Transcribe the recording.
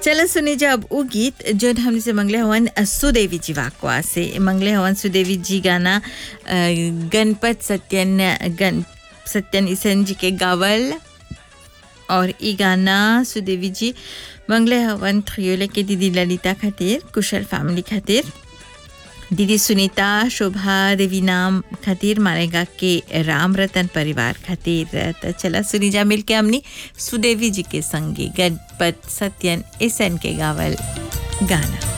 चलो सुने जब वो गीत जो हमने से मंगले हवन सुदेवी जी वाकवा से मंगले हवन सुदेवी जी गाना अ, गणपत सत्यन गण सत्यन ईसन जी के गावल और ई गाना सुदेवी जी मंगले हवन थ्रियोले के दीदी ललिता खातिर कुशल फैमिली खातिर दीदी सुनीता शोभा देवी नाम खातिर मारेगा के राम रतन परिवार खातिर तो चला सुनी जा मिल के हमनी सुदेवी जी के संगी गणपत सत्यन एसन के गावल गाना